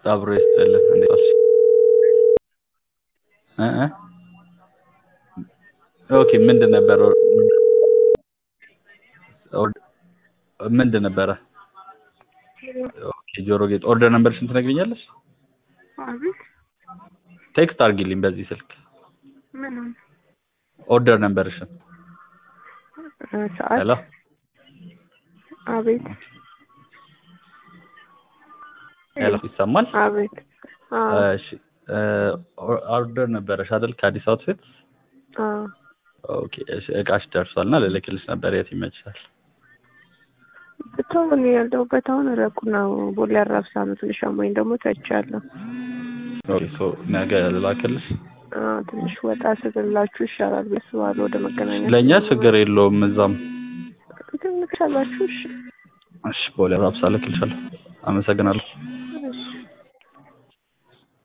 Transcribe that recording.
አብሮ ይስጥልን። እንዴት ዋልሽ? እ እ ኦኬ ምንድን ነበር ምንድን ነበረ? ኦኬ ጆሮ ጌጥ ኦርደር ነምበርሽን ትነግሪኛለሽ? አቤት ቴክስት አድርጊልኝ በዚህ ስልክ ምን ኦርደር ነምበርሽን። ሰዓት ሄሎ አቤት ሄሎ ይሰማል? አቤት አዎ እሺ እ ኦርደር ነበረሽ አይደል ከአዲስ አውትፊት? አዎ ኦኬ እሺ እቃሽ ደርሷል እና ልልክልሽ ነበር የት ይመችሻል? ብቻውን ያለሁበት አሁን ረቁ ነው። ቦሌ አራብሳ ነው። ትንሽ አሞኝ ደግሞ ተቻለሁ። ኦኬ ሶ ነገ ልላክልሽ? አዎ ትንሽ ወጣ ስልላችሁ ይሻላል ብዬ አስባለሁ። ወደ መገናኛ ለእኛ ችግር የለውም እዛም ግን ልክሻላችሁ። እሺ እሺ ቦሌ አራብሳ ልክልሻለሁ። አመሰግናለሁ።